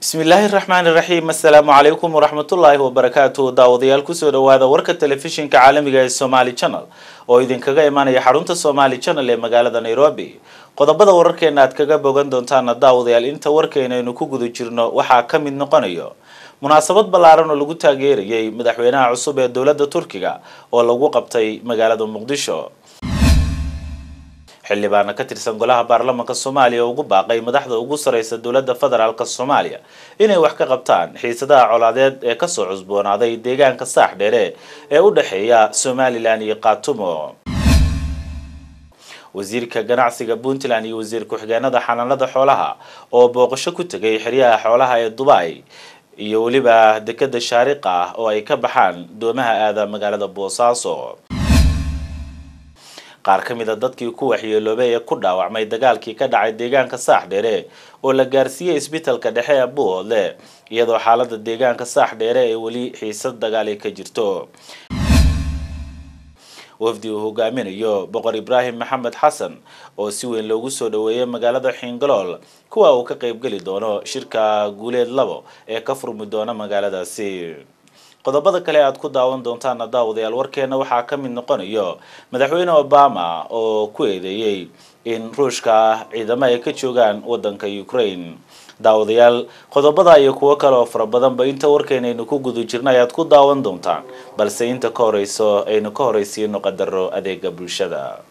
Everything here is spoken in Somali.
bismillaahi raxmaani raxiim assalaamu calaykum waraxmatullaahi wabarakaatu daawadayaal kusoo dhawaada warka telefishinka caalamiga ee somaali channel oo idinkaga imaanaya xarunta somaali channel ee magaalada nairobi qodobada wararkeena aad kaga bogan doontaana daawadayaal inta warkeynaynu ku guda jirno waxaa ka mid noqonayo munaasabad ballaaran oo lagu taageerayay madaxweynaha cusub ee dowladda turkiga oo lagu qabtay magaalada muqdisho xildhibaana ka tirsan golaha baarlamaanka soomaaliya oo ugu baaqay madaxda ugu sareysa dowladda federaalk soomaaliya inay wax ka qabtaan xiisadaha colaadeed ee kasoo cusboonaaday deegaanka saax dheere ee u dhexeeya somalilan iyo khaatumo wasiirka ganacsiga puntland iyo wasiir ku-xigeenada xanaanada xoolaha oo booqasho ku tegay xeryaha xoolaha ee dubai iyo weliba dekeda shaariqa ah oo ay ka baxaan doomaha aada magaalada boosaaso qaar ka mid a dadkii ku waxyeeloobay ee ku dhaawacmay dagaalkii ka dhacay deegaanka saax dheere oo la gaarsiiyey isbitalka dhexe ee buuhoodle iyadoo xaalada deegaanka saax dheere ee weli xiisad dagaali ka jirto wafdi uu hogaaminayo boqor ibraahim maxamed xasan oo si weyn loogu soo dhaweeyay magaalada xiingalool kuwa uu ka qaybgeli doono shirka guuleed labo ee ka furmi doona magaaladaasi qodobada kale aad ku daawan doontaana daawadayaal warkeena waxaa ka mid noqonayo madaxweyne obama oo ku eedeeyey in ruushka ciidamo ay ka joogaan wadanka ukraine daawadayaal qodobada iyo kuwo kale oo fara badanba inta warkeenaynu ku guda jirna ayaad ku daawan doontaan balse inta ka horeyso aynu ka horeysiino qadaro adeega bulshada